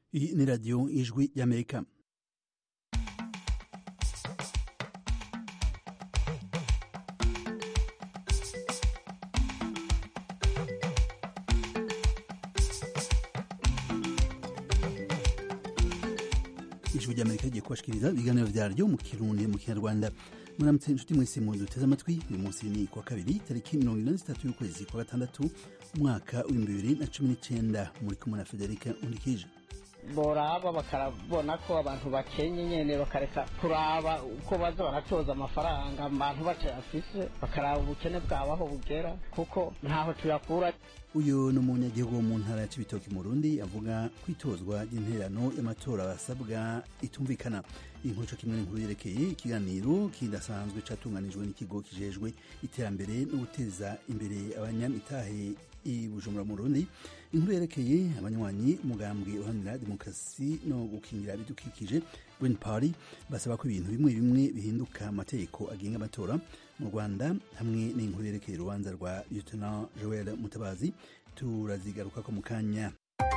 Iyi ni radiyo ijwi y'amerika ijwi ry'amerika rigiye kubashikiriza ibiganiro vyaryo mu kirundi mu kinyarwanda muramutse inshuti mwese mu duteze amatwi uyu munsi ni kwa kabiri tariki mirongo ine na zitatu y'ukwezi kwa gatandatu umwaka w'ibihumbi bibiri na cumi n'icenda muri kumwe na federika undikije boraba bakarabona ko abantu bakenye nyene bakareka kuraba uko baza baratoza amafaranga abantu batayafise bakaraba ubukene bwabaho bugera kuko ntaho tuyakura uyu ni umunyagihugu wo mu ntara ya cibitoki mu burundi avuga kwitozwa ry'intererano y'amatora basabwa itumvikana inkuru co kimwe n'inkuru yerekeye ikiganiro kidasanzwe catunganijwe n'ikigo kijejwe iterambere no guteza imbere abanyamitahe i bujumbura mu burundi inkuru yerekeye abanywanyi umugambwe uharanira demokarasi no gukingira ibidukikije green party basaba ko ibintu bimwe bimwe bihinduka amategeko agenga amatora mu rwanda hamwe n'inkuru yerekeye urubanza rwa lieutenant joel mutabazi turazigarukako mu kanya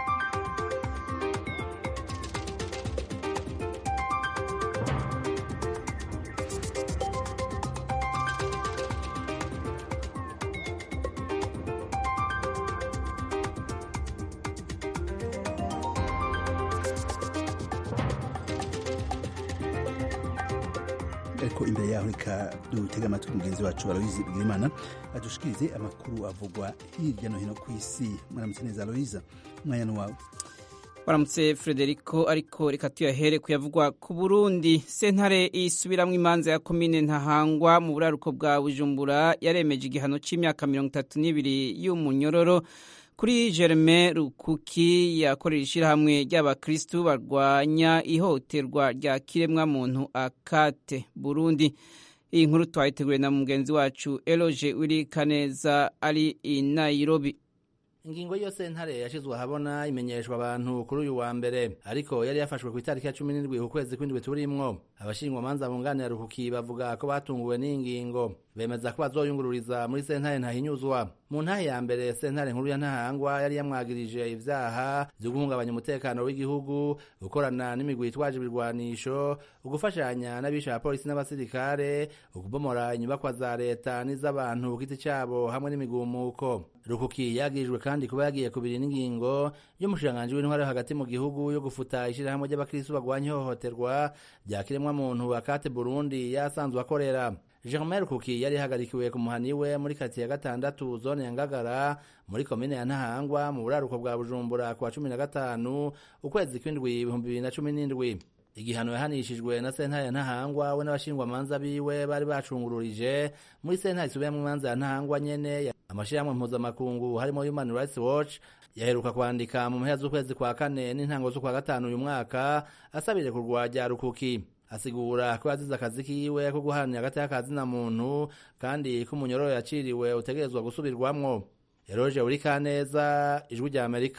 ariko imbere yaho reka dutega amatwi mugenzi wacu aloyize bigirimana adushikirize amakuru avugwa hirya no hino ku isi mwaramutse neza aloyiza umwanya wawe baramutse frederico ariko reka tuyahere kuyavugwa ku burundi sentare isubiramwo imanza ya komine ntahangwa mu buraruko bwa bujumbura yaremeje igihano c'imyaka mirongo itatu n'ibiri y'umunyororo kuri Germain Rukuki yakorera ishyirahamwe ry'abakristu barwanya ihohoterwa rya kiremwa muntu akate Burundi iyi nkuru twayiteguye na mugenzi wacu Eloge Wirikaneza ari i Nairobi ingingo yose ntare yashizwe ahabona imenyeshwa abantu kuri uyu wa mbere ariko yari yafashwe ku itariki ya cumi n'indwi ku kwezi kw'indwi turimwo abashingwamanza bunganira rukuki bavuga ko batunguwe n'ingingo bemeza ko bazoyungururiza muri sentare ntahinyuzwa mu ntahe ya mbere sentare nkuru ya ntahangwa yari yamwagirije ivyaha vyo guhungabanya umutekano w'igihugu gukorana n'imigwi yitwaje ibirwanisho ugufashanya n'abisha abapolisi n'abasirikare ukubomora inyubakwa za leta n'iz'abantu ku giti cabo hamwe n'imigumuko rukuki yagirijwe kandi kuba yagiye kubiri n'ingingo y'umushikiranganji w'intwaro hagati mu gihugu yo gufuta ishirahamwe ry'abakristu bagwanya ihohoterwa rya kiremwamuntu akate burundi yasanzwe akorera Germain Rukuki yari hagarikiwe ku muhani we muri kati ya gatandatu zone ya Ngagara muri komine ya Ntahangwa mu buraruko bwa Bujumbura kwa cumi na gatanu ukwezi kw'indwi ibihumbi bibiri na cumi n'indwi igihano yahanishijwe na sentare ya Ntahangwa we n'abashingwamanza biwe bari bacungururije muri sentare isubiyamwo imanza ya Ntahangwa nyene amashirahamwe mpuzamakungu harimo Human Rights Watch yaheruka kwandika mu mpera z'ukwezi kwa kane n'intango z'ukwa gatanu uyu mwaka asabire kurwa rya Rukuki asigura ko yazize akazi kiwe ko guharanira hagati y'akazi na muntu kandi ko umunyororo yaciriwe utegerezwa gusubirwamwo eroje uri kaneza ijwi rya amerika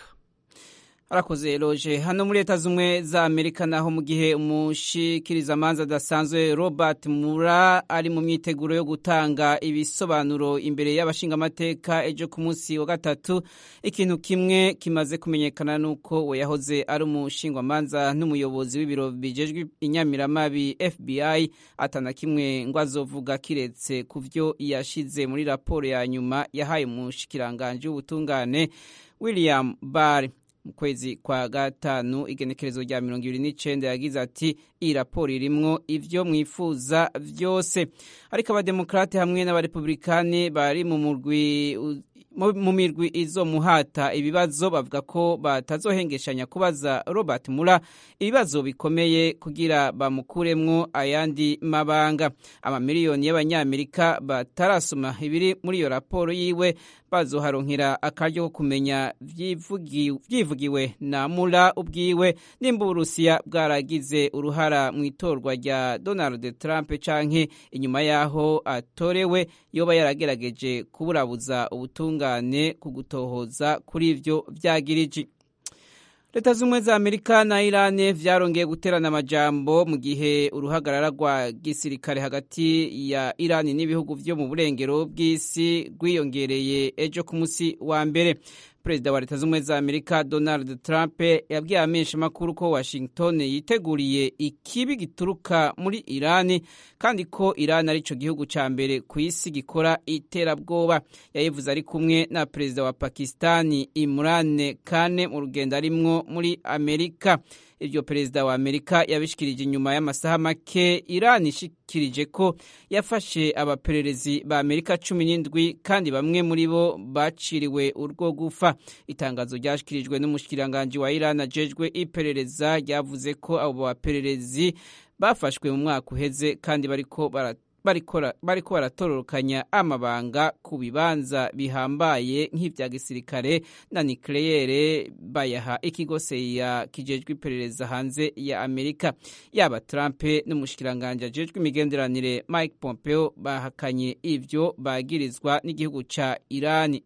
arakoze eroje hano muri leta z'umwe za amerika naho mu gihe umushikirizamanza adasanzwe robert mura ari mu myiteguro yo gutanga ibisobanuro imbere y'abashingamateka ejo ku munsi wa gatatu ikintu kimwe kimaze kumenyekana nuko we yahoze ari umushingwamanza n'umuyobozi w'ibiro bijejwe inyamiramabi fbi atana kimwe ngo azovuga kiretse ku vyo yashize muri raporo ya nyuma yahaye umushikiranganji w'ubutungane william barr mu kwezi kwa gatanu igenekerezo rya mirongo ibiri n'icenda yagize ati iyi raporo irimwo ivyo mwifuza vyose ariko abademokrate hamwe n'abarepublikani bari mu murwi mu mirwi izomuhata ibibazo bavuga ko batazohengeshanya kubaza Robert Mura ibibazo bikomeye kugira bamukuremwo ayandi mabanga amamiliyoni y'abanyamerika batarasoma ibiri muri iyo raporo yiwe bazoharonkera akaryo ko kumenya vyivugiwe na Mura ubwiwe nimba Uburusiya bwaragize uruhara mu itorwa rya Donald Trump canke inyuma yaho atorewe yoba yaragerageje kuburabuza ubutunga ubutungane ku gutohoza kuri ivyo vyagiriji leta z'ubumwe za amerika na irani vyarongeye guterana amajambo mu gihe uruhagarara rwa gisirikare hagati ya irani n'ibihugu vyo mu burengero bw'isi rwiyongereye ejo ku musi wa mbere perezida wa leta z'ubumwe za amerika donald trump yabwiye amenshi makuru ko washington yiteguriye ikibi gituruka muri irani kandi ko irani ari cyo gihugu cya mbere ku isi gikora iterabwoba yayivuze ari kumwe na perezida wa pakistani imran kane mu rugendo arimwo muri amerika iryo perezida wa amerika yabishikirije inyuma y'amasaha make irani ishikirije ko yafashe abapererezi ba amerika cumi n'indwi kandi bamwe muri bo baciriwe urwo gufa itangazo ryashyikirijwe n'umushikiranganji wa irani ajejwe iperereza ryavuze ko abo bapererezi bafashwe mu mwaka uheze kandi bariko bariko baratororokanya amabanga ku bibanza bihambaye nk'ivya gisirikare na nikleyere bayaha ikigo seya kijejwe iperereza hanze ya amerika yaba trump n'umushikiranganje ajejwe imigenderanire mike pompeo bahakanye ivyo bagirizwa n'igihugu ca irani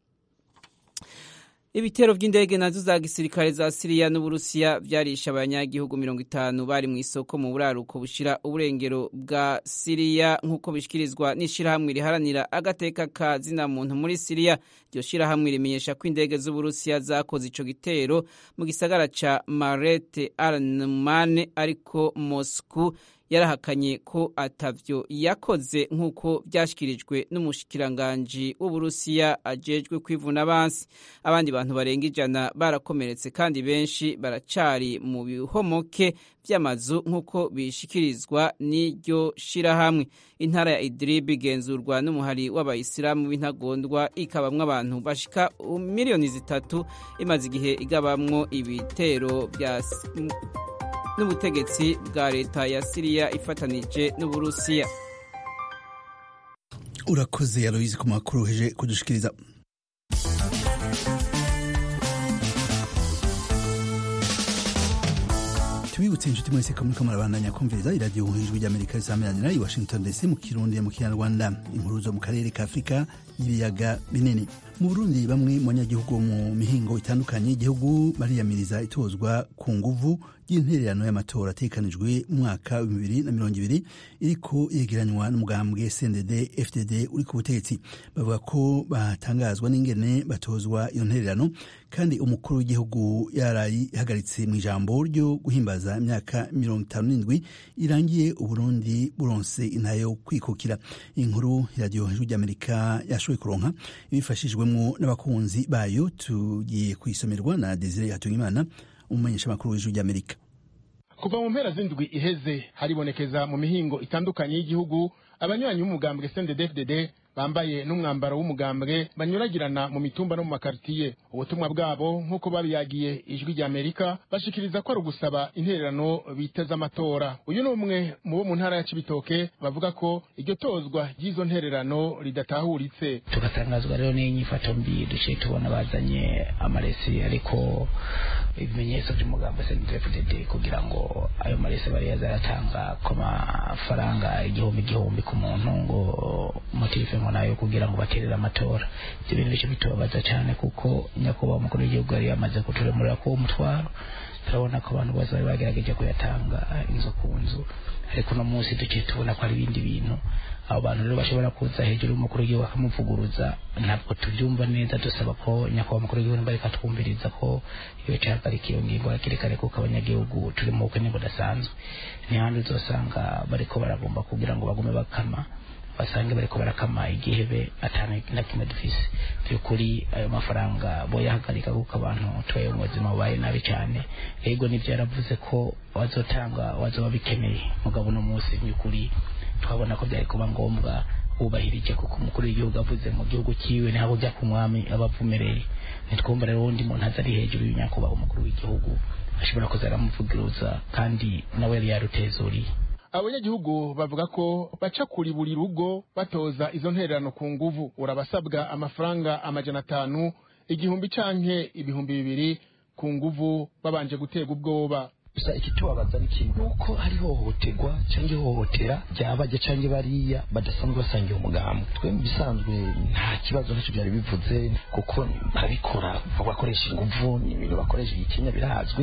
ibitero by'indege nazo za gisirikare za siriya n'uburusiya byarisha abanyagihugu mirongo itanu bari mu isoko mu buraruko bushira uburengero bwa siriya nk'uko bishyikirizwa n'ishyirahamwe riharanira agateka ka zina muntu muri siriya iryo shyirahamwe rimenyesha ko indege z'uburusiya zakoze ico gitero mu gisagara ca marete arnumane ariko mosku yarahakanye ko atavyo yakoze nk'uko byashyikirijwe n'umushikiranganji w'uburusiya ajejwe kwivuna abansi abandi bantu barenga ijana barakomeretse kandi benshi baracari mu bihomoke by'amazu nk'uko bishikirizwa n'iryo shirahamwe intara ya idrib igenzurwa n'umuhari w'abayisilamu b'intagondwa ikabamwo abantu bashika miliyoni zitatu imaze igihe igabamwo ibitero bya n'ubutegetsi bwa leta ya siriya ifatanije n'uburusiya urakoze yaroyizi ku makuru uheje kudushikiriza tubibutse inshuti mwese ko muriko murabandanya kumviriza iradiyo ijwi ry'amerika risameranira i washington dc mu kirundi mu kinyarwanda inkuru zo mu karere ka afurika y'ibiyaga binini mu burundi bamwe mu banyagihugu mu mihingo itandukanye y'igihugu bariyamiriza itozwa ku nguvu y'intererano y'amatora atekanijwe mu mwaka wa bibiri na mirongo ibiri iriko yegeranywa n'umugambwe cndd fdd uri ku butegetsi bavuga ko batangazwa n'ingene batozwa iyo ntererano kandi umukuru w'igihugu yarayihagaritse mu ijambo ryo guhimbaza imyaka mirongo itanu n'indwi irangiye uburundi buronse intayo kwikukira inkuru iradiyo ijwi ry'amerika yashoboye kuronka ibifashijwemo n'abakunzi bayo tugiye kuyisomerwa na desire hatungimana umumenyeshamakuru w'ijwi ry'amerika kuva mu mpera z'indwi iheze haribonekeza mu mihingo itandukanye y'igihugu abanywanyi b'umugambwe cndd bambaye n'umwambaro w'umugambwe banyuragirana mu mitumba no mu makaritiye ubutumwa bwabo nk'uko babiyagiye ijwi rya amerika bashikiriza ko ari ugusaba intererano biteze amatora uyu ni umwe mu bo mu ntara ya cibitoke bavuga ko iryo tozwa ry'izo ntererano ridatahuritse tugatangazwa rero n'inyifato mbi duciye tubona bazanye amaresi ariko ibimenyetso by'umugambo cndfdd kugira ngo ayo maresi bari yazaratanga ku mafaranga igihumbi igihumbi ku muntu ngo motive ngo nayo kugira ngo baterere amatora ibyo bintu bice bitubabaza cyane kuko nyakubahwa umukuru w'igihugu yari yamaze kuturemurira ko umutwaro turabona ko abantu bose bari bagerageje kuyatanga inzu ku nzu ariko uno munsi duciye tubona ko ari ibindi bintu abo bantu rero bashobora kuza hejuru y'umukuru w'igihugu bakamuvuguruza ntabwo tubyumva neza dusaba ko nyakubahwa umukuru w'igihugu nimba reka twumviriza ko iyo cyahagarika iyo ngingo hakiri kare kuko abanyagihugu turi mu bukene budasanzwe ni handi uzosanga bariko baragomba kugira ngo bagume bakama basange bariko barakama igihebe atana na kimwe dufise byukuri ayo mafaranga boyahagarika kuko abantu tubaye mu buzima bubaye nabi cyane ego nivyo yaravuze ko wazotanga wazoba bikeneye mugabo uno munsi byukuri twabona ko byari kuba ngombwa wubahirije kuko umukuru w'igihugu avuze mu gihugu cyiwe ntabwo ujya ku mwami aba avumereye ntitwumva rero uwundi muntu aza ari hejuru y'unyakubahwa umukuru w'igihugu ashobora kuza aramuvugiruza kandi nawe yari yarutezuriye abanyagihugu bavuga ko baca kuri buri rugo batoza izo ntererano ku nguvu urabasabwa amafaranga amajana atanu igihumbi canke ibihumbi bibiri ku nguvu babanje gutega ubwoba gusa ikitubabaza ni kimwe nuko hari hohoterwa cyangwa ihohotera ryabajya cyangwa bariya badasanzwe basangiye umugambi twe mu bisanzwe nta kibazo ntacyo byari bivuze kuko barabikora bakoresha inguvu ni ibintu bakoresha igitinya birazwi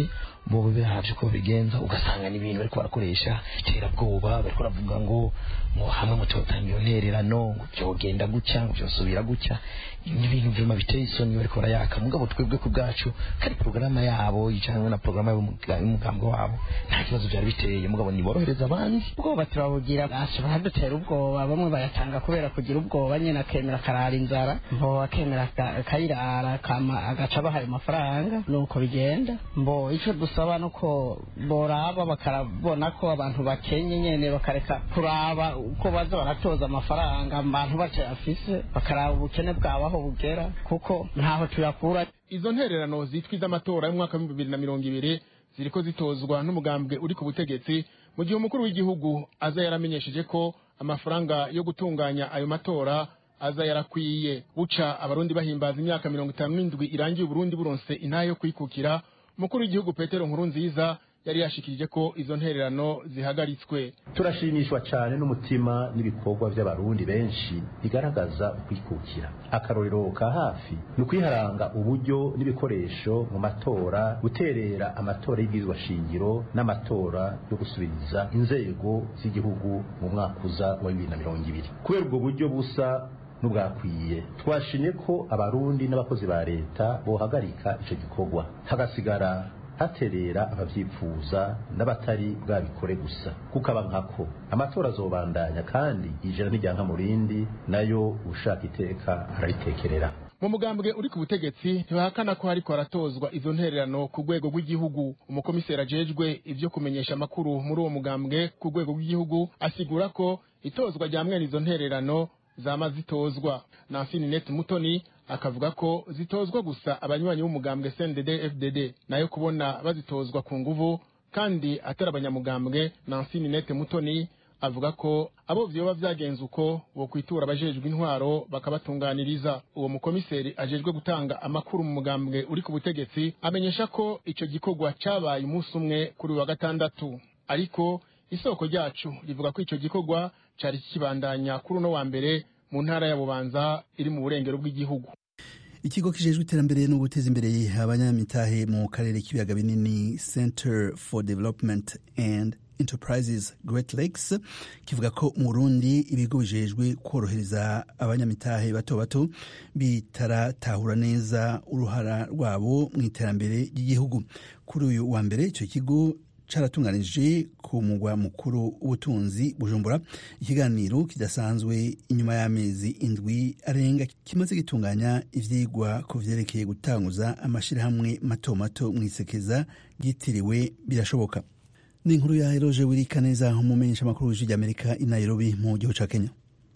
bo bihavye ko bigenza ugasanga ni ibintu bariko barakoresha iterabwoba bariko baravuga ngo ngo hamwe mutotanga iyo ntererano ngo vyogenda gutya ngo vyosubira gutya ni ibintu vyuma biteye isoni bariko barayaka mugabo twebwe ku bwacu kari porogaramu yabo cyangwa na porogaramu y'umugambwe wabo nta kibazo vyari biteye mugabo niborohereza abandi ubwoba turabugira bashobora dutera ubwoba bamwe bayatanga kubera kugira ubwoba nyine akemera akarara inzara mbo akemera akayirara agaca abaha ayo mafaranga nuko bigenda mbo icyo dusaba nuko boraba bakarabona ko abantu bakenye nyene bakareka kuraba uko baza baratoza amafaranga abantu batayafise bakaraba ubukene bwabo aho bugera kuko ntaho tuyakura izo ntererano zitwa iz'amatora y'umwaka w'ibihumbi bibiri na mirongo ibiri ziriko zitozwa n'umugambwe uri ku butegetsi mu gihe umukuru w'igihugu aza yaramenyesheje ko amafaranga yo gutunganya ayo matora aza yarakwiye buca abarundi bahimbaza imyaka mirongo itanu n'indwi irangiye uburundi buronse intahe yo kwikukira umukuru w'igihugu petero nkuru nziza yari yashikirije ko izo ntererano zihagaritswe turashimishwa cyane n'umutima n'ibikorwa by'abarundi benshi bigaragaza ukwikukira akarorero ka hafi ni ukwiharanga uburyo n'ibikoresho mu matora guterera amatora y'ibwirizwa shingiro n'amatora yo gusubiriza inzego z'igihugu mu mwaka uza wa bibiri na mirongo ibiri kubera ubwo buryo busa n'ubwakwiye twashimye ko abarundi n'abakozi ba leta bohagarika icyo gikorwa hagasigara haterera abavyifuza n'abatari bwabikore gusa kukaba nkako amatora azobandanya kandi ijana n'ijyanka mu rindi nayo ushaka iteka araritekerera mu mugambwe uri ku butegetsi ntibahakana ko hariko haratozwa izo ntererano ku rwego rw'igihugu umukomiseri ajejwe ivyo kumenyesha amakuru muri uwo mugambwe ku rwego rw'igihugu asigura ko itozwa rya mwene izo ntererano zama zitozwa nansini net mutoni akavuga ko zitozwa gusa abanywanyi b'umugambwe CNDD FDD nayo kubona bazitozwa ku nguvu kandi atari abanyamugambwe Nansini Nete Mutoni avuga ko abo vyoba vyagenze uko bo kwitura abajejwe intwaro bakabatunganiriza uwo mukomiseri ajejwe gutanga amakuru mu mugambwe uri ku butegetsi amenyesha ko ico gikorwa cabaye umunsi umwe kuri wa gatandatu ariko isoko ryacu rivuga ko ico gikorwa cari kibandanya kuri uno wa mbere mu ntara ya bubanza iri mu burengero bw'igihugu ikigo kijejwe iterambere no guteza imbere abanyamitahe mu karere k'ibiyaga binini center for development and enterprises great lakes kivuga ko mu burundi ibigo bijejwe korohereza abanyamitahe bato bato bitaratahura neza uruhara rwabo mu iterambere ry'igihugu kuri uyu wa mbere icyo kigo caratunganije ku mugwa mukuru w'ubutunzi bujumbura ikiganiro kidasanzwe inyuma y'amezi indwi arenga kimaze gitunganya ivyigwa ku vyerekeye gutanguza amashirahamwe mato mato mw'isekeza ryitiriwe birashoboka ni inkuru ya eroje wirika neza umumenyesha amakuru w'ijwi ry'amerika i nairobi mu gihugu ca kenya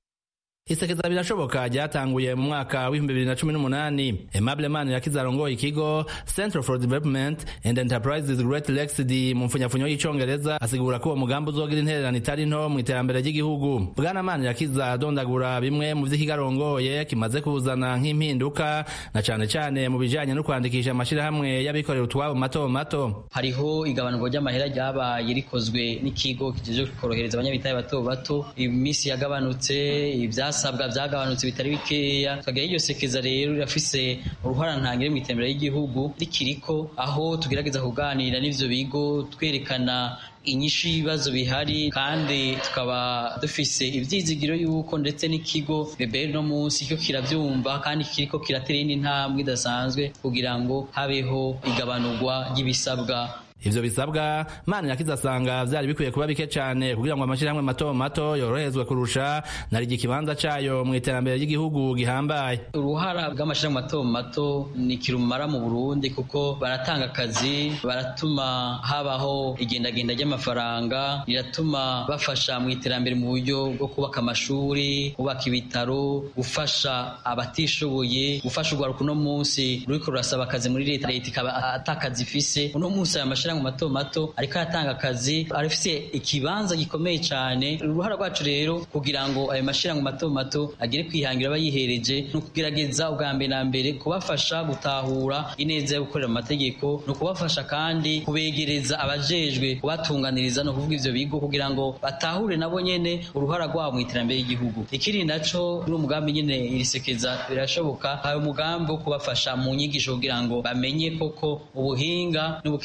isekeza birashoboka ryatanguye mu mwaka w'ibihumbi bibiri na cumi n'umunani aimable man yakize arongoye ikigo central for development and enterprises great lexd mu mfunyafunyo y'icongereza asigura ko uwo mugambi uzogira intererano itari nto mu iterambere ry'igihugu bwana man yakiza adondagura bimwe mu vy'ikigarongoye kimaze kuzana nk'impinduka na cane cane mu bijanye no kwandikisha amashirahamwe y'abikorera utwabo mato mato hariho igabanurwa ry'amahera ryabaye rikozwe n'ikigo kijejwe korohereza abanyabitaye bato bato iminsi yagabanutse ivyas ibisabwa byagabanutse bitari bikeya tukagira iryo sekeza rero rirafise uruhara ntangire mu iterambere ry'igihugu rikiriko aho tugerageza kuganira n'ivyo bigo twerekana inyishu y'ibibazo bihari kandi tukaba dufise ivyizigiro yuko ndetse n'ikigo beberi no munsi cyo kiravyumva kandi kiriko kiratera indi ntambwe idasanzwe kugira ngo habeho igabanurwa ry'ibisabwa ivyo bisabwa mana yakiza asanga vyari bikwiye kuba bike cane kugira ngo amashirahamwe mato mato yoroherezwe kurusha narigi ikibanza cayo mu iterambere ry'igihugu gihambaye uruhara bw'amashirahamwe mato mato ni kirumara mu burundi kuko baratanga akazi baratuma habaho igendagenda ry'amafaranga riratuma bafasha mu iterambere mu buryo bwo kubaka amashuri kubaka ibitaro gufasha abatishoboye gufasha urwaruka uno munsi ruriko rurasaba akazi muri leta leta ikaba atakazi ifise uno munsi aya mashirahamwe mato mato ariko aratanga akazi arafise ikibanza gikomeye cyane uruhara rwacu rero kugira ngo ayo mashirahamwe mato mato agere kwihangira abayihereje ni ukugerageza ubwa mbere na mbere kubafasha gutahura ineza yo gukorera amategeko ni ukubafasha kandi kubegereza abajejwe kubatunganiriza no kuvuga ivyo bigo kugira ngo batahure nabo nyene uruhara rwabo mu iterambere ry'igihugu ikiri naco ni umugambi nyene irisekeza birashoboka hari umugambi wo kubafasha mu nyigisho kugira ngo bamenye koko ubuhinga n'ubukerebutsi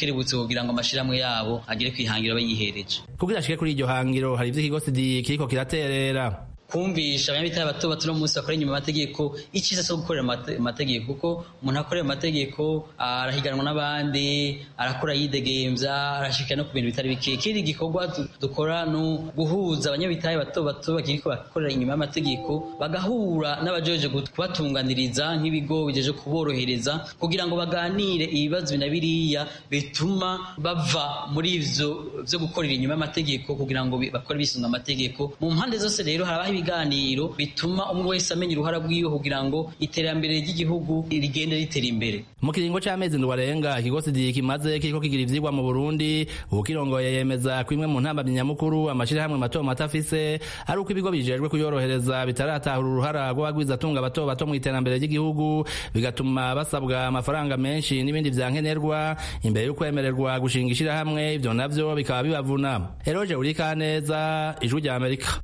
kugira ngo amashirahamwe yabo agere kwihangira bayihereje kugira ashike kuri iryo hangiro hari ivyo ikigo sidi kiriko kiraterera kumvisha abanyabitari bato bato no munsi bakora inyuma amategeko icyiza cyo gukorera amategeko kuko umuntu akorera amategeko arahiganwa n'abandi arakora yidegemvya arashika no ku bintu bitari bike ikindi gikorwa dukora no guhuza abanyabitari bato bato bakiriko bakorera inyuma y'amategeko bagahura n'abajeje kubatunganiriza nk'ibigo bijeje kuborohereza kugira ngo baganire ibibazo na biriya bituma bava muri ivyo vyo gukorera inyuma y'amategeko kugira ngo bakore bisunga amategeko mu mpande zose rero harabaho ibiganiro bituma umwe wese amenya uruhara rwiwe kugira ngo iterambere ry'igihugu rigende ritera imbere mu kiringo c'amezi ndwi arenga ikigo sidi kimaze kiriko kigira ivyigwa mu burundi ukirongoye yemeza ko imwe mu ntambamyi nyamukuru amashirahamwe mato mato afise ari uko ibigo bijejwe kuyorohereza bitaratahura uruhara rw'abagwizatunga bato bato mu iterambere ry'igihugu bigatuma basabwa amafaranga menshi n'ibindi vyankenerwa imbere y'ukwemererwa gushinga ishirahamwe ivyo navyo bikaba bibavuna eroje urikaneza ijwi rya amerika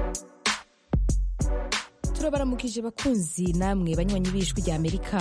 turabaramukije bakunzi namwe banywanyi b'ijwi rya amerika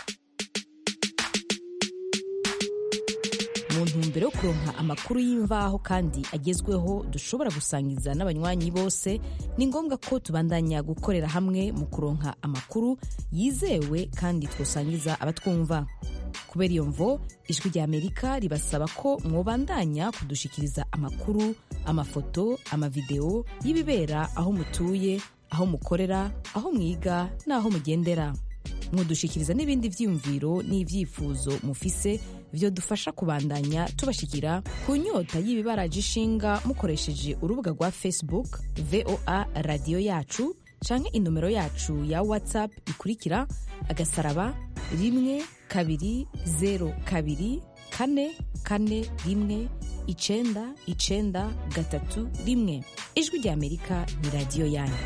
mu ntumbero yo kuronka amakuru y'imvaho kandi agezweho dushobora gusangiza n'abanywanyi bose ni ngombwa ko tubandanya gukorera hamwe mu kuronka amakuru yizewe kandi twosangiza abatwumva kubera iyo mvo ijwi rya amerika ribasaba ko mwobandanya kudushikiriza amakuru amafoto amavideo y'ibibera aho mutuye aho mukorera aho mwiga n'aho mugendera mudushikiriza n'ibindi vyiyumviro n'ivyifuzo mufise vyo dufasha kubandanya tubashikira ku nyota y'ibibaraje ishinga mukoresheje urubuga rwa facebook voa radiyo yacu canke inomero yacu ya whatsapp ikurikira agasaraba rimwe kabiri zero kabiri kane kane rimwe icenda icenda gatatu rimwe ijwi rya amerika ni radiyo yanyu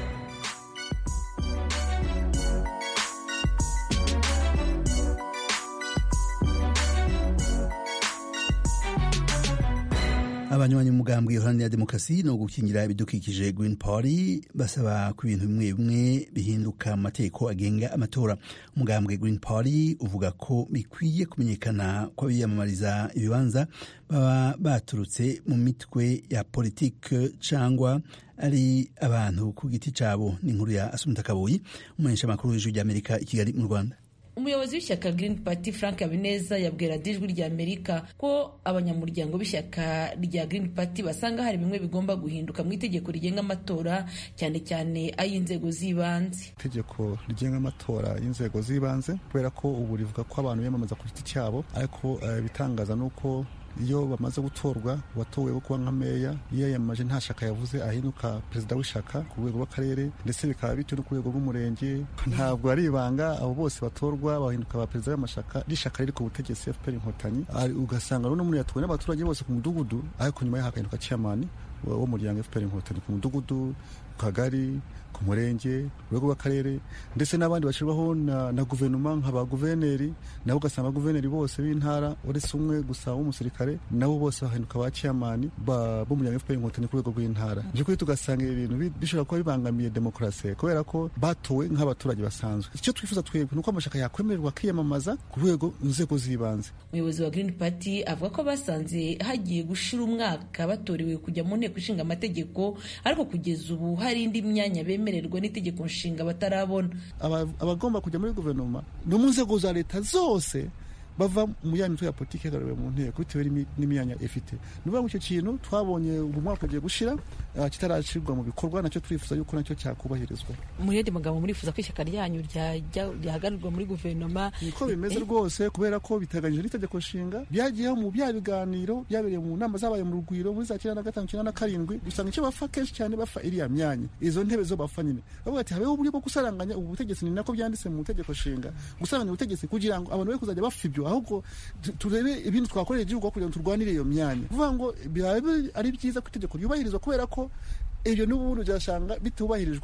abanywanyi umugambwe iharanira demokarasi no gukingira ibidukikije green party basaba ko ibintu bimwe bimwe bihinduka mu mategeko agenga amatora umugambwe green party uvuga ko bikwiye kumenyekana ko abiyamamariza ibibanza baba baturutse mu mitwe ya politike cyangwa ari abantu ku giti cyabo ni inkuru ya asumta kabuyi umumenyesha makuru w'ijwi ry'amerika i kigali mu rwanda umuyobozi w'ishyaka Green Party Frank Habineza yabwira ijwi rya Amerika ko abanyamuryango b'ishyaka rya Green Party basanga hari bimwe bigomba guhinduka mu itegeko rigenga amatora cyane cyane ay'inzego z'ibanze itegeko rigenga amatora y'inzego z'ibanze kubera ko ubu rivuga ko abantu biyamamaza ku giti cyabo ariko ibitangaza ni uko iyo bamaze gutorwa uwatowe wo kuba nka meya iyo yiyamamaje nta shaka yavuze ahinduka perezida w'ishaka ku rwego rw'akarere ndetse bikaba bityo no ku rwego rw'umurenge ntabwo ari ibanga abo bose batorwa bahinduka ba perezida b'amashaka rishaka riri ku butegetsi fpr inkotanyi ugasanga rero n'umuntu yatowe n'abaturage bose ku mudugudu ariko nyuma ye hagahinduka chairman w'umuryango fpr inkotanyi ku mudugudu ku kagari ku murenge urwego rw'akarere ndetse n'abandi bashyirwaho na, na guverinoma nka ba guverineri nabo ugasanga abaguverineri bose b'intara uretse umwe gusa w'umusirikare nabo bose bahinduka ba chairman b'umuryango fpr inkotanyi ku rwego rw'intara by'ukuri tugasanga ibi bintu bishobora kuba bibangamiye demokarasi kubera ko batowe nk'abaturage basanzwe icyo twifuza twebwe ni uko amashaka yakwemererwa kwiyamamaza ku rwego inzego z'ibanze umuyobozi wa green party avuga ko basanze hagiye gushira umwaka batorewe kujya mu nteko ishinga amategeko ariko kugeza ubu hari indi myanya bemererwa n'itegeko nshinga batarabona abagomba kujya muri guverinoma no mu nzego za leta zose bava mu ya mitwe ya politiki ihagarariwe mu nteko bitewe n'imyanya ifite ni ukuvuga ngo icyo kintu twabonye ubu mwaka ugiye gushira kitarashyirwa mu bikorwa nacyo turifuza yuko nacyo cyakubahirizwa muri yandi magambo murifuza ko ishyaka ryanyu ryahagararirwa muri guverinoma niko bimeze rwose kubera ko biteganyije n'itegeko nshinga byagiyeho mu bya biganiro byabereye mu nama zabaye mu rugwiro muri za cyenda na gatanu cyenda na karindwi usanga icyo bapfa kenshi cyane bapfa iriya myanya izo ntebe zo bapfa nyine bavuga ati habeho uburyo bwo gusaranganya ubu butegetsi ni nako byanditse mu itegeko nshinga gusaranganya ubutegetsi kugira ngo abantu be kuzajya bapfa ibyo ahubwo turebe ibintu twakorera igihugu kugira ngo turwanire iyo myanya kuvuga ngo biba ari byiza ko itegeko ryubahirizwa kubera ko ibyo n'ubundi byasanga bitubahirijwe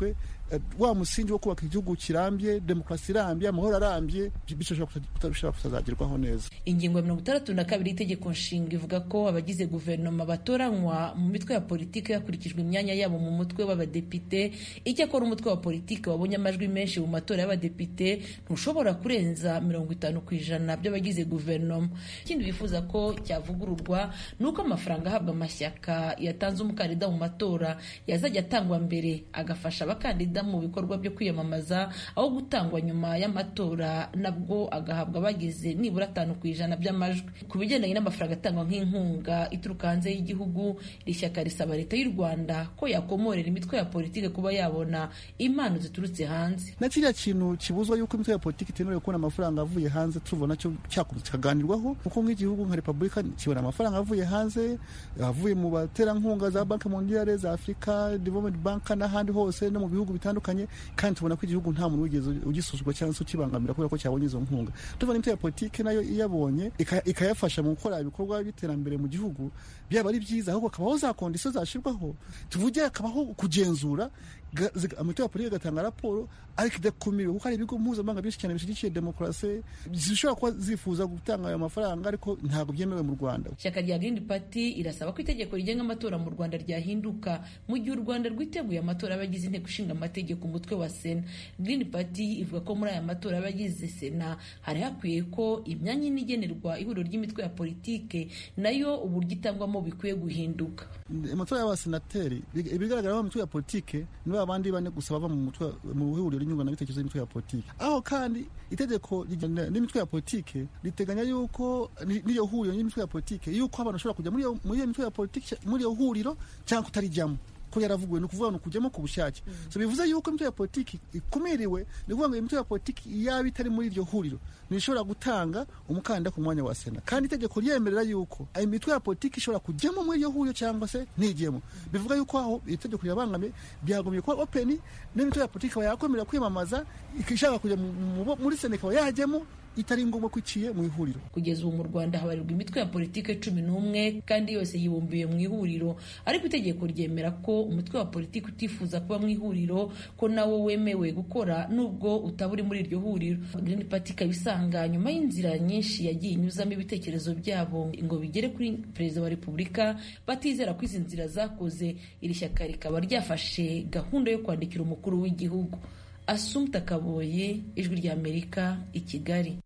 wa musingi wo kubaka igihugu kirambye demokarasi irambye amahoro arambye bishobora kutazagerwaho neza ingingo ya mirongo itandatu na kabiri y'itegeko nshinga ivuga ko abagize guverinoma batoranywa mu mitwe ya politiki hakurikijwe imyanya yabo mu mutwe w'abadepite icyakora umutwe wa politiki wabonye amajwi menshi mu matora y'abadepite ntushobora kurenza mirongo itanu ku ijana by'abagize guverinoma ikindi bifuza ko cyavugururwa ni uko amafaranga ahabwa amashyaka yatanze umukandida mu matora yazajya atangwa mbere agafasha abakandida mu bikorwa byo kwiyamamaza aho gutangwa nyuma y'amatora nabwo agahabwa abagize nibura atanu ku ijana by'amajwi ku bigendanye n'amafaranga atangwa nk'inkunga ituruka hanze y'igihugu iri shyaka risaba leta y'u rwanda ko yakomorera imitwe ya politiki kuba yabona impano ziturutse hanze na kiriya kintu kibuzwa yuko imitwe ya politiki itemerewe kubona amafaranga avuye hanze tuvuga nacyo cyakomeza kikaganirwaho kuko nk'igihugu nka repubulika kibona amafaranga avuye hanze avuye mu baterankunga za banki mondiale za afurika development bank n'ahandi hose no mu bihugu bitandukanye kandi tubona ko igihugu nta muntu wigeze ugisuzugwa cyangwa se ukibangamira kubera ko cyabonye izo nkunga tubona imitwe ya politiki nayo iyabonye ikayafasha mu gukora ibikorwa by'iterambere mu gihugu byaba ari byiza ahubwo hakabaho za kondisiyo zashyirwaho tuvuge hakabaho kugenzura amatora ya politiki agatanga raporo ariko idakumiwe kuko hari ibigo mpuzamahanga byinshi cyane bishyigikiye demokarasi zishobora kuba zifuza gutanga ayo mafaranga ariko ntabwo byemewe mu rwanda ishyaka rya green party irasaba ko itegeko rigenga amatora mu rwanda ryahinduka mu gihe u rwanda rwiteguye amatora y'abagize inteko ishinga amategeko umutwe wa sena green party ivuga ko muri aya matora y'abagize sena hari hakwiye ko imyanya ine igenerwa ihuriro ry'imitwe ya politike nayo uburyo itangwamo bikwiye guhinduka amatora y'abasenateri ibigaragara mu mitwe ya politike ni ba bandi bane gusa bava mu mutwe mu ihuriro ry'inyunganabitekerezo y'imitwe ya politike aho kandi itegeko n'imitwe ya politike riteganya yuko n'iyo huriro y'imitwe ya politike yuko abantu bashobora kujya muri iyo mitwe ya politike muri iyo huriro cyangwa kutarijyamo ko yaravuguwe ni ukuvuga ni ukujyamo ku bushake so bivuze yuko imitwe ya politiki ikumiriwe ni ukuvuga ngo imitwe ya politiki yaba itari muri iryo huriro ntishobora gutanga umukandida ku mwanya wa sena kandi itegeko ryemerera yuko imitwe ya politiki ishobora kujyamo muri iryo huriro cyangwa se ntigiyemo bivuga yuko aho itegeko rirabangamiye byagombye kuba openi n'imitwe ya politiki ikaba yakwemerera kwiyamamaza ishaka kujya muri sena ikaba yajyamo itari ngombwa ko iciye mu ihuriro kugeza ubu mu rwanda habarirwa imitwe ya politiki cumi n'umwe kandi yose yibumbiye mu ihuriro ariko itegeko ryemera ko umutwe wa politiki utifuza kuba mu ihuriro ko nawo wemewe gukora nubwo utaba uri muri iryo huriro green party ikaba isanga nyuma y'inzira nyinshi yagiye inyuzamo ibitekerezo byabo ngo bigere kuri perezida wa repubulika batizera ko izi nzira zakoze iri shyaka rikaba ryafashe gahunda yo kwandikira umukuru w'igihugu asumta kaboye ijwi ry'amerika i kigali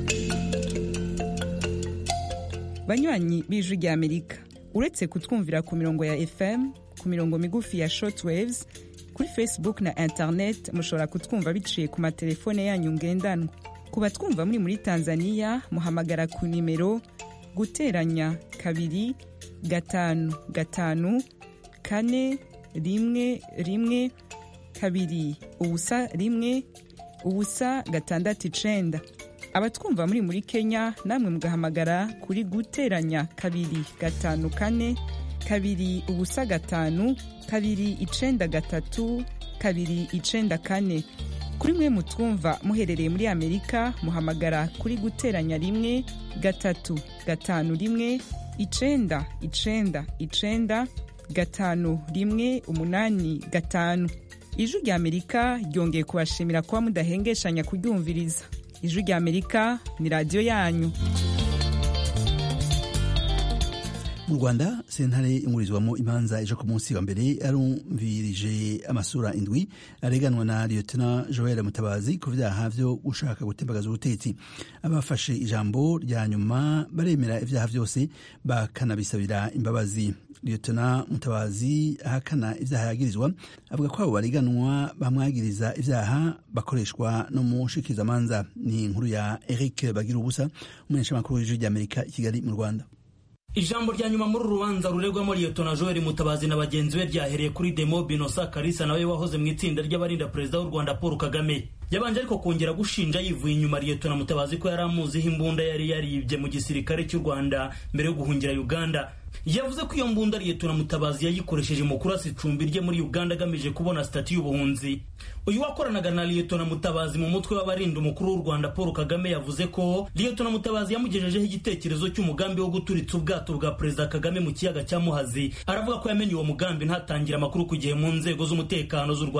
banywanyi b'ijwi ry'amerika uretse kutwumvira ku mirongo ya fm ku mirongo migufi ya shortwaves kuri facebook na internet mushobora kutwumva biciye ku matelefone yanyu ngendanwa ku batwumva muri muri tanzania muhamagara ku nimero guteranya kabiri gatanu gatanu kane rimwe rimwe kabiri ubusa rimwe ubusa gatandatu icenda abatwumva muri muri kenya namwe mugahamagara kuri guteranya kabiri gatanu kane kabiri ubusa gatanu kabiri icenda gatatu kabiri icenda kane kuri mwe mutwumva muherereye muri amerika muhamagara kuri guteranya rimwe gatatu gatanu rimwe icenda icenda icenda gatanu rimwe umunani gatanu ijwi rya amerika ryongeye kubashimira kuba mudahengeshanya kuryumviriza ijwi rya amerika ni radiyo yanyu mu rwanda sentare ingurizwamo imanza ejo ku munsi wa mbere yarumvirije amasura indwi areganwa na lieutenant joel mutabazi ku vyaha vyo gushaka gutembagaza ubutetsi abafashe ijambo rya nyuma baremera ivyaha vyose bakanabisabira imbabazi lieutenant mutabazi ahakana ivyaha yagirizwa avuga ko abo bareganwa bamwagiriza ivyaha bakoreshwa no mu nshikirizamanza ni inkuru ya eric bagira ubusa umumenyeshamakuru w'ijwi ry'amerika i kigali mu rwanda ijambo rya nyuma muri uru rubanza ruregwamo liyetona joel mutabazi na bagenzi be ryahereye kuri demo binosa karisa nawe wahoze mu itsinda ry'abarinda perezida w'u rwanda paul kagame yabanje ariko kongera gushinja yivuye inyuma liyetona mutabazi ko yari amuziho imbunda yari yaribye mu gisirikare cy'u rwanda mbere yo guhungira uganda yavuze ko iyo mbunda liyetona mutabazi yayikoresheje mu kurasa icumbi rye muri uganda agamije kubona sitati y'ubuhunzi uyu wakoranaga na liyetona mutabazi mu mutwe w'abarinda umukuru w'u rwanda paul kagame yavuze ko liyetona mutabazi yamugejejeho igitekerezo cy'umugambi wo guturitsa ubwato bwa perezida kagame mu kiyaga cya muhazi aravuga ko yamenye uwo mugambi ntatangira amakuru ku gihe mu nzego z'umutekano z'u rwanda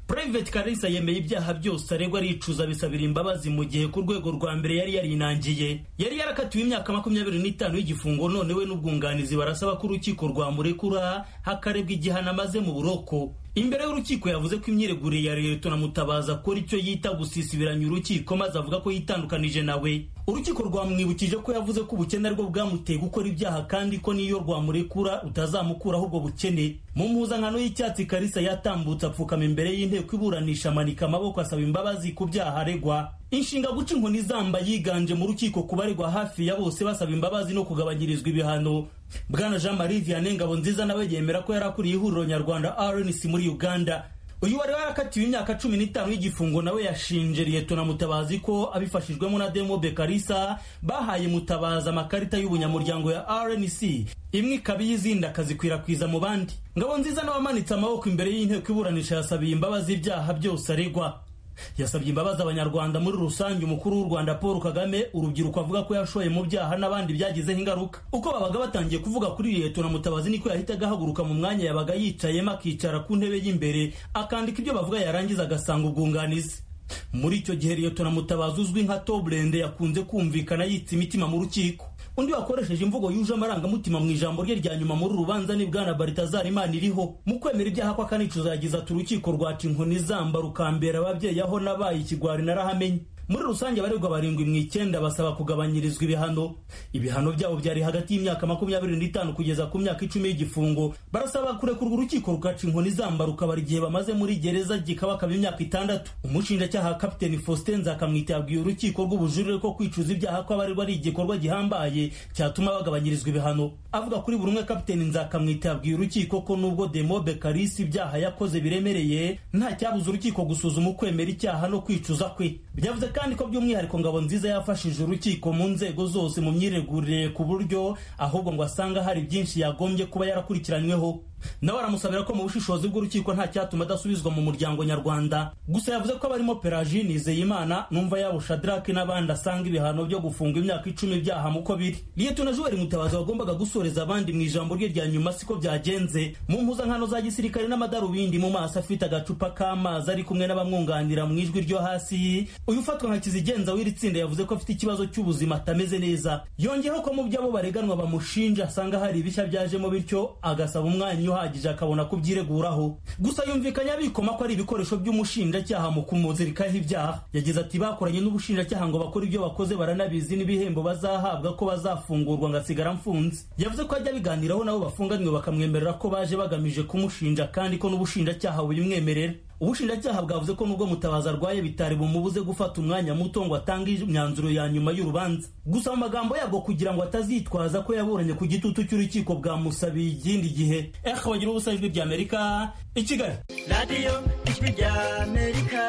Private Kalisa yemeye ibyaha byose aregwa aricuza bisabira imbabazi mu gihe ku rwego rwa mbere yari yarinangiye yari yarakatiwe imyaka makumyabiri n'itanu y'igifungo none we n'ubwunganizi barasaba ko urukiko rwamurekura hakarebwa igihano amaze mu buroko imbere y'urukiko yavuze ko imyiregurire ya leta na mutabazi akora icyo yita gusisibiranya urukiko maze avuga ko yitandukanije nawe urukiko rwamwibukije ko yavuze ko ubukene aribwo bwamuteye gukora ibyaha kandi ko niyo rwamurekura utazamukuraho ubwo bukene mu mpuzankano y'icyatsi karisa yatambutse apfukama imbere y'inteko iburanisha amanika amaboko asaba imbabazi ku byaha aregwa inshinga guca inkoni zamba yiganje mu rukiko ku baregwa hafi ya bose basaba imbabazi no kugabanyirizwa ibihano bwana jean marie vianney ngabo nziza nawe yemera ko yari akuriye ihuriro nyarwanda rnc muri uganda uyu wari warakatiwe imyaka cumi n'itanu y'igifungo nawe yashinje liyetona mutabazi ko abifashijwemo na demobe karisa bahaye mutabazi amakarita y'ubunyamuryango ya rnc imwe ikaba iy'izindi akazikwirakwiza mu bandi ngabo nziza nawe amanitse amaboko imbere y'inteko iburanisha yasabiye imbabazi ibyaha byose aregwa yasabye imbabazi abanyarwanda muri rusange umukuru w'u rwanda paul kagame urubyiruko avuga ko yashoye mu byaha n'abandi byagizeho ingaruka uko babaga batangiye kuvuga kuri leta na mutabazi niko yahitaga ahaguruka mu mwanya yabaga yicayemo akicara ku ntebe y'imberere akandika ibyo bavuga yarangiza agasanga ubwunganizi muri icyo gihe leta na mutabazi uzwi nka toburende yakunze kumvikana yitsa imitima mu rukiko undi wakoresheje imvugo yuje amarangamutima mu ijambo rye rya nyuma muri urubanza ni bwana baritazari imana iriho mu kwemera ibyaha ko akanicuza yagize ati urukiko rwaca inkoni zamba rukambera ababyeyi aho nabaye ikigwari narahamenye muri rusange abaregwa barindwi mu icyenda basaba kugabanyirizwa ibihano ibihano byabo byari hagati y'imyaka makumyabiri n'itanu kugeza ku myaka icumi y'igifungo barasaba kurekurwa urukiko rugaca inkoni zamba rukabara igihe bamaze muri gereza gikabakaba imyaka itandatu umushinjacyaha kapiteni faustin nzakamwita yabwiye urukiko rw'ubujurire ko kwicuza ibyaha kw'abaregwa ari igikorwa gihambaye cyatuma bagabanyirizwa ibihano avuga kuri buri umwe kapiteni nzakamwita yabwiye urukiko ko nubwo demobe karisi ibyaha yakoze biremereye nta cyabuza urukiko gusuzuma ukwemera icyaha no kwicuza kwe byavuze kandi ko by'umwihariko ngabo nziza yafashije urukiko mu nzego zose mu myiregurire ku buryo ahubwo ngo asanga hari byinshi yagombye kuba yarakurikiranyweho nawe aramusabira ko mu bushishozi bw'urukiko nta cyatuma adasubizwa mu muryango nyarwanda gusa yavuze ko abarimo pelagie nizeyimana numva yabo shadrake n'abandi asanga ibihano byo gufunga imyaka icumi byaha muko biri liyetona juweri mutabazi wagombaga gusoreza abandi mu ijambo rye rya nyuma siko byagenze mu mpuzankano za gisirikare n'amadarubindi mu maso afite agacupa k'amazi ari kumwe n'abamwunganira mu ijwi ryo hasi uyu ufatwa nka kizigenza w'iri tsinda yavuze ko afite ikibazo cy'ubuzima atameze neza yongeyeho ko mu byo abo bareganwa bamushinja asanga hari ibishya byajemo bityo agasaba umwanya uhagije akabona kubyireguraho gusa yumvikanye abikoma ko ari ibikoresho by'umushinjacyaha mu kumuzirikaho ibyaha yagize ati bakoranye n'ubushinjacyaha ngo bakore ibyo bakoze baranabizi n'ibihembo bazahabwa ko bazafungurwa ngasigara mfunze yavuze ko ajya biganiraho nabo bafunganywe bakamwemerera ko baje bagamije kumushinja kandi ko n'ubushinjacyaha bubimwemerera ubushinjacyaha bwavuze ko nubwo mutabazi arwaye bitari bumubuze gufata umwanya muto ngo atange imyanzuro ya nyuma y'urubanza gusa mu magambo yabwo kugira ngo atazitwaza ko yaburanye ku gitutu cy'urukiko bwamusabiye ikindi gihe eka bagira ubusa ijwi rya amerika i kigali radiyo ijwi rya amerika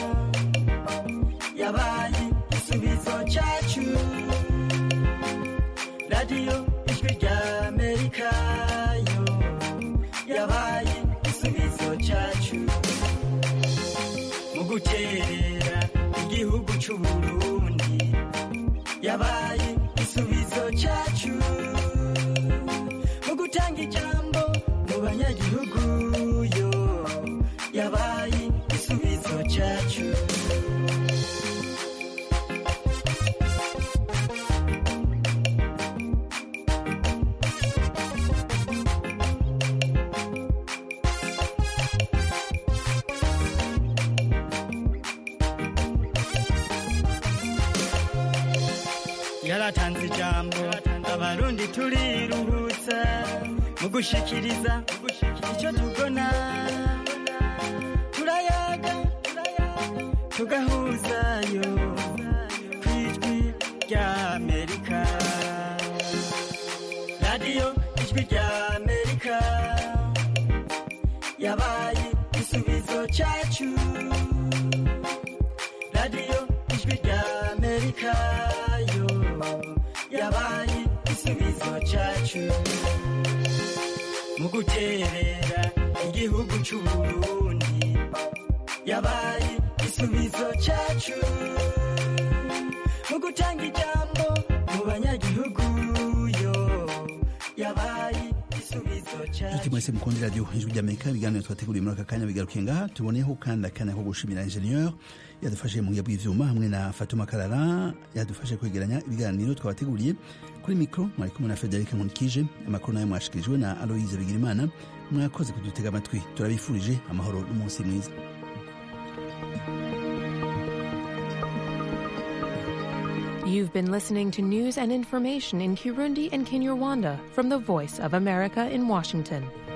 yabaye igisubizo cyacu radiyo ijwi rya amerika yo yabaye igisubizo cyacu mu guterera igihugu cy'u Burundi yabaye igisubizo cyacu mu gutanga ijambo mu banyagihugu yo yabaye igisubizo cyacu yaratanze ijambo abarundi turiruhutsa mu gushikiriza icyo tubona turayaga tugahuzayo ku ijwi rya amerika radiyo ijwi rya amerika yabaye igisubizo cyacu radiyo ijwi rya amerika yo yabaye igisubizo cyacu mu guterera igihugu cy'u Burundi yabaye igisubizo cyacu mu gutanga ijambo mu banyagihugu yo yabaye igisubizo cyacu mwese mukundira radiyo ijwi ry'amerika ibiganiro twateguriye muri aka kanya bigarukiye ngaha tuboneyeho kandi akanya ko gushimira ingenieur yadufashije mu buya bw'ivyuma hamwe na fatuma karara yadufashe kwegeranya ibiganiro twabateguriye kuri mikro mwari kumwe na federike nkunikije amakuru nayo mwashikirijwe na aloise bigirimana mwakoze kudutega amatwi turabifurije amahoro n'umunsi mwiza You've been listening to news and information in Kirundi and Kinyarwanda from the Voice of America in Washington.